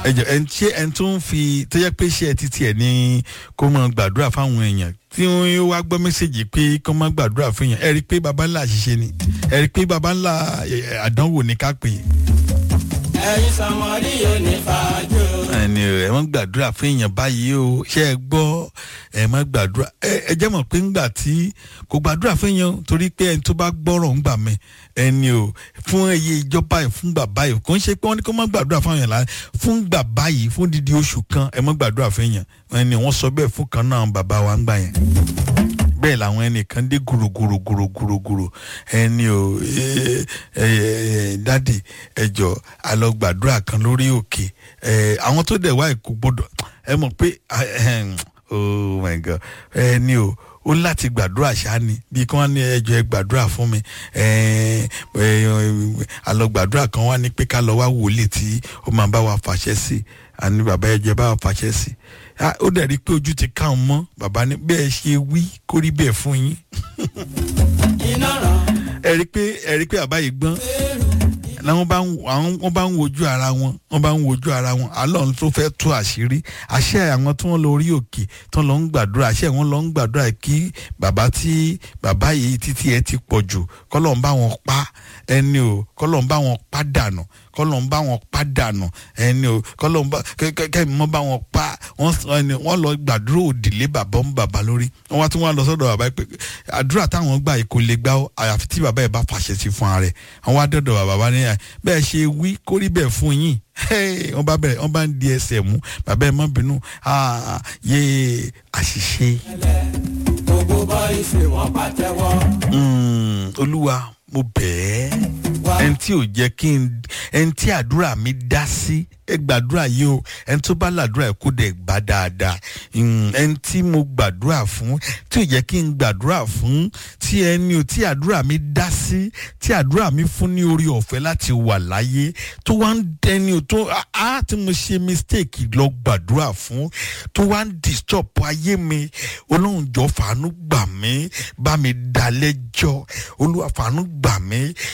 ẹ jọ ẹ ṣé ẹ tó ń fi tó yẹ pé ṣé ẹ ti tiẹ̀ ní kó máa gbàdúrà fáwọn èèyàn tí wọ́n wá gbọ́ mẹ́sẹ̀gì pé kó máa gbàdúrà fún èèyàn ẹ rí i pé baba ńlá àṣìṣe ni ẹ rí i pé baba ńlá eh, àdánwò ni ká pè é ẹ̀yin sọmọdé yóò ní fàájò. ẹni ẹ mọ gbàdúrà fún èèyàn báyìí o ṣé ẹ gbọ́ ẹ mọ gbàdúrà ẹ ẹ jẹ́ mọ̀ pé ńgbà tí kò gbàdúrà fún èèyàn o, torí pé ẹni tó bá gbọ́rọ̀ ń gbà mí ẹni o fún iye ìjọba yìí fún gbà báyìí kò ń ṣe pé wọ́n ní kó má gbàdúrà fún èèyàn lára fún gbà báyìí fún dídí oṣù kan ẹ mọ gbàdúrà fún èèyàn ẹni wọ́n sọ bẹ́ẹ̀ fún kan náà bàbá wa ń gbà yẹn bẹ́ẹ̀ làwọn ẹnìkan dé gùrùgùrùgùrùgùrù ẹni o ẹ ẹ dádì ẹjọ alọ gbàdúrà kan lórí òkè ẹ àwọn tó dẹ̀ wá ìkó gbọdọ̀ ẹ mọ̀ pé ahem, oh my god ẹni o ó láti gbàdúrà ṣáni bí kí wọ́n ní ẹjọ́ ẹ gbàdúrà fún mi ẹ ẹ alọ gbàdúrà kan wá ní pé ká lọ wá wòlíì tí ó máa bá wa fàṣẹ sí àní bàbá ẹjọ́ bá wa fàṣẹ sí Ah, ó dẹ̀ rí i pé ojú ti ká òun mọ́ bàbá ní bẹ́ẹ̀ ṣe wí kó rí bẹ́ẹ̀ fún yín iná ràn ẹ rí i pé ẹ rí i pé bàbá yìí gbọ́n làwọn bá ń àwọn wọn bá ń wojú ara wọn wọn bá ń wojú ara wọn alọ́run tó fẹ́ tú àṣírí àṣẹ àwọn tí wọ́n lọ orí òkè tí wọ́n lọ ń gbàdúrà àṣẹ wọn lọ ń gbàdúrà kí bàbá tí bàbá yìí títí ẹ ti pọ̀ jù kọ́lọ́n bá wọn pa ẹni o kọ́lọ́n bá wọn pa dànù kọ́lọ́n bá wọn pa dànù ẹni o kọ́lọ́n bá kẹ́kẹ́ mọ́ bá wọn pa wọ́n sọ ẹni wọ́n lọ gbàdúrà òdìlé bàbá ń bàbá lórí wọ́n wá tún wá lọ sọ́dọ̀ bàbá yìí pé àdúrà táwọn gbà yìí kò lè gbà ó àyàfi tí bàbá yìí bá fàṣẹ sí fún ara rẹ̀ wọ́n wá dọ̀dọ̀ bàbá bá ní à bẹ́ẹ̀ ṣe wí kó rí bẹ́ẹ̀ fún yín Hey, wọ́n bá bẹ̀rẹ̀ wọ́n bá ń di ẹsẹ̀ mú bàbá ẹ̀ má bínú Ah, yé àṣìṣe gbogbo bọ́ìsì wọn pàtẹ́wọ́. Mm, olúwa mo bẹ̀ ẹ́ ẹni tí ò jẹ́ kí n ẹni tí àdúrà mi dá sí ẹ gbàdúrà yìí o ẹni tó bá làdúrà ẹ kó dẹ̀ gbà dáadáa Mm, ẹni tí mo gbàdúrà fún tí ò jẹ́ kí n gbàdúrà fún tí ẹni o tí àdúrà mi dá sí tí àdúrà mi fún ní orí ọ̀fẹ́ láti wà láyé tó wá ń dẹni o tó á á tí mo ṣe mistake lọ gbàdúrà fún tó wá ń disturb ayé mi olóhùn jọ fàánú gbà mí bá mi dá lẹ́jọ́ olúwa fàánú gbà mí